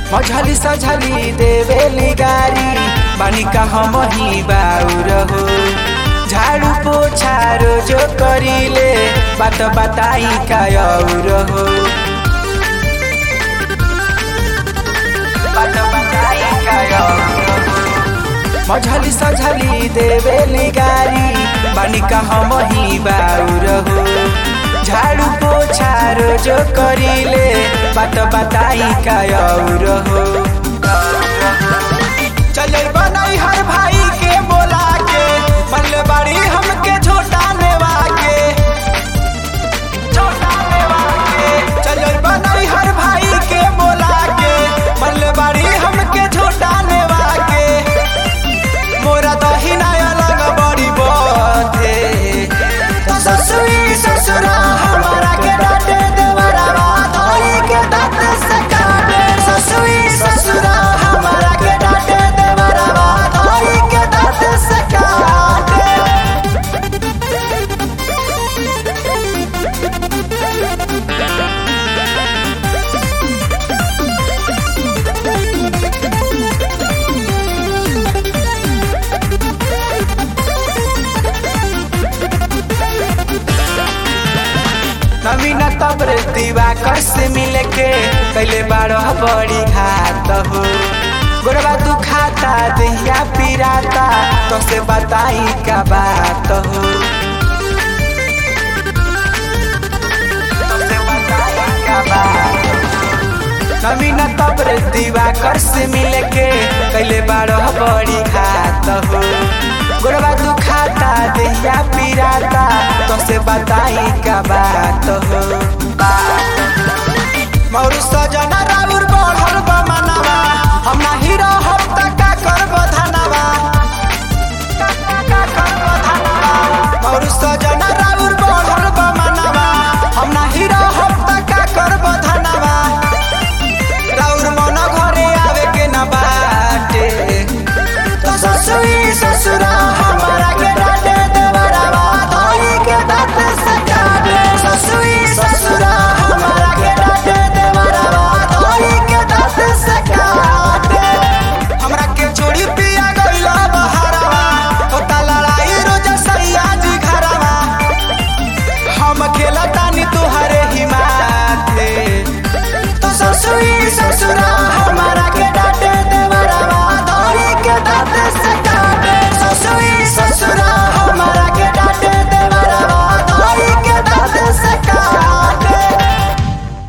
मझली सझली देवेली गारी बानी का हम ही बाउर हो झाड़ू पोछा रोजो करीले बात बताई का और हो बात बताई का और हो मझली सझली देवेली गारी बानी का हम ही बाउर हो झाड़ू पोछा रोजो करीले बात बताई का और हो चले बनाई हर भाई के बोला के मल्ले बाड़ी हमके छोटा नेवा के छोटा नेवा के चले बनाई हर भाई के बोला के मल्ले बाड़ी हमके छोटा नेवा के मोरा दहिना अलग बड़ी बथे तो ससुई ससुरा हमारा के डांटे देवरा धोई के दांत से काटे ससुई ससुरा हमारा के डांटे देवरा धोई के दांत से काटे नवीन तब्र दिवाकर से मिले के कैले बारह बड़ी घात हो गोरबा तू खाता दहिया पिराता तो से बताई का बात हो तोसे बताई का बात हो। नवीन तब्र दिवाकर से मिले के कैले बारह बड़ी घात हो गोरबा तू खाता दहिया पिराता तो से बताई का बात हो मौर सजना राउर बढ़